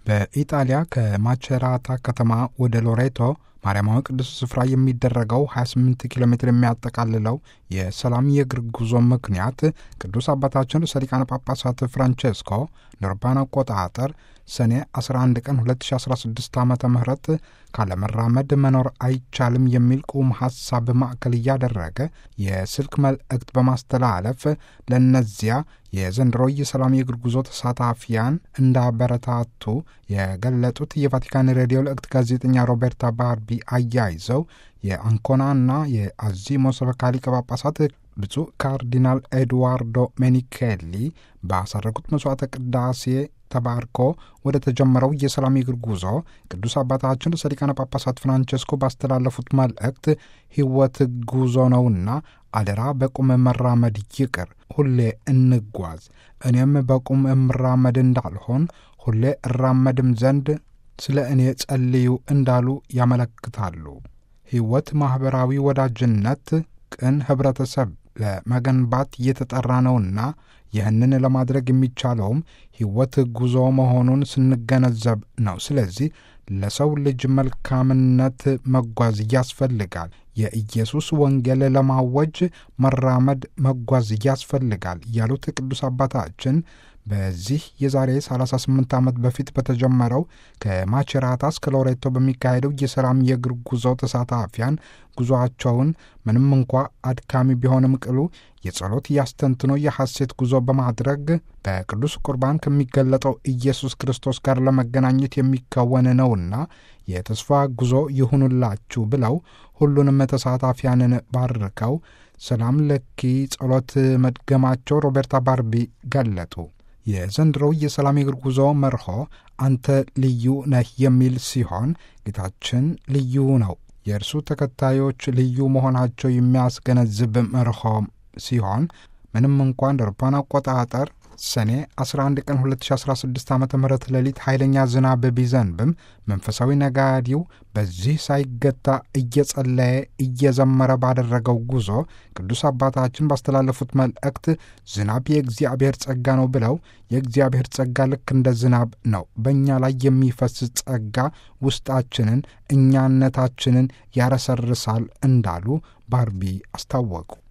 በኢጣሊያ ከማቸራታ ከተማ ወደ ሎሬቶ ማርያማዊ ቅዱስ ስፍራ የሚደረገው 28 ኪሎ ሜትር የሚያጠቃልለው የሰላም የእግር ጉዞ ምክንያት ቅዱስ አባታችን ርዕሰ ሊቃነ ጳጳሳት ፍራንቼስኮ አውሮፓውያን አቆጣጠር ሰኔ 11 ቀን 2016 ዓ ም ካለመራመድ መኖር አይቻልም የሚል ቁም ሐሳብ ማዕከል እያደረገ የስልክ መልእክት በማስተላለፍ ለእነዚያ የዘንድሮ የሰላም የእግር ጉዞ ተሳታፊያን እንዳበረታቱ የገለጡት የቫቲካን ሬዲዮ ልእክት ጋዜጠኛ ሮቤርታ ባርቢ አያይዘው የአንኮናና የአዚሞ ሰበካ ሊቀ ጳጳሳት ብፁዕ ካርዲናል ኤድዋርዶ ሜኒኬሊ ባሳረጉት መስዋዕተ ቅዳሴ ተባርኮ ወደ ተጀመረው የሰላም የእግር ጉዞ ቅዱስ አባታችን ርዕሰ ሊቃነ ጳጳሳት ፍራንቸስኮ ባስተላለፉት መልእክት ሕይወት ጉዞ ነውና አደራ በቁም መራመድ ይቅር፣ ሁሌ እንጓዝ። እኔም በቁም እምራመድ እንዳልሆን ሁሌ እራመድም ዘንድ ስለ እኔ ጸልዩ እንዳሉ ያመለክታሉ። ሕይወት ማኅበራዊ ወዳጅነት፣ ቅን ኅብረተሰብ ለመገንባት እየተጠራ ነውና ይህንን ለማድረግ የሚቻለውም ሕይወት ጉዞ መሆኑን ስንገነዘብ ነው። ስለዚህ ለሰው ልጅ መልካምነት መጓዝ ያስፈልጋል። የኢየሱስ ወንጌል ለማወጅ መራመድ መጓዝ ያስፈልጋል ያሉት ቅዱስ አባታችን በዚህ የዛሬ 38 ዓመት በፊት በተጀመረው ከማቸራታ እስከ ሎሬቶ በሚካሄደው የሰላም የእግር ጉዞ ተሳታፊያን ጉዞአቸውን ምንም እንኳ አድካሚ ቢሆንም ቅሉ የጸሎት ያስተንትኖ የሐሴት ጉዞ በማድረግ በቅዱስ ቁርባን ከሚገለጠው ኢየሱስ ክርስቶስ ጋር ለመገናኘት የሚከወን ነውና የተስፋ ጉዞ ይሁኑላችሁ ብለው ሁሉንም ተሳታፊያንን ባርከው ሰላም ለኪ ጸሎት መድገማቸው ሮቤርታ ባርቢ ገለጡ። የዘንድሮው የሰላም የእግር ጉዞ መርሆ አንተ ልዩ ነህ የሚል ሲሆን ጌታችን ልዩ ነው። የእርሱ ተከታዮች ልዩ መሆናቸው የሚያስገነዝብ መርሆ ሲሆን ምንም እንኳን እንደ አውሮፓውያን አቆጣጠር ሰኔ 11 ቀን 2016 ዓ ም ሌሊት ኃይለኛ ዝናብ ቢዘንብም መንፈሳዊ ነጋዴው በዚህ ሳይገታ እየጸለየ እየዘመረ ባደረገው ጉዞ ቅዱስ አባታችን ባስተላለፉት መልእክት ዝናብ የእግዚአብሔር ጸጋ ነው ብለው የእግዚአብሔር ጸጋ ልክ እንደ ዝናብ ነው፣ በእኛ ላይ የሚፈስ ጸጋ ውስጣችንን እኛነታችንን ያረሰርሳል እንዳሉ ባርቢ አስታወቁ።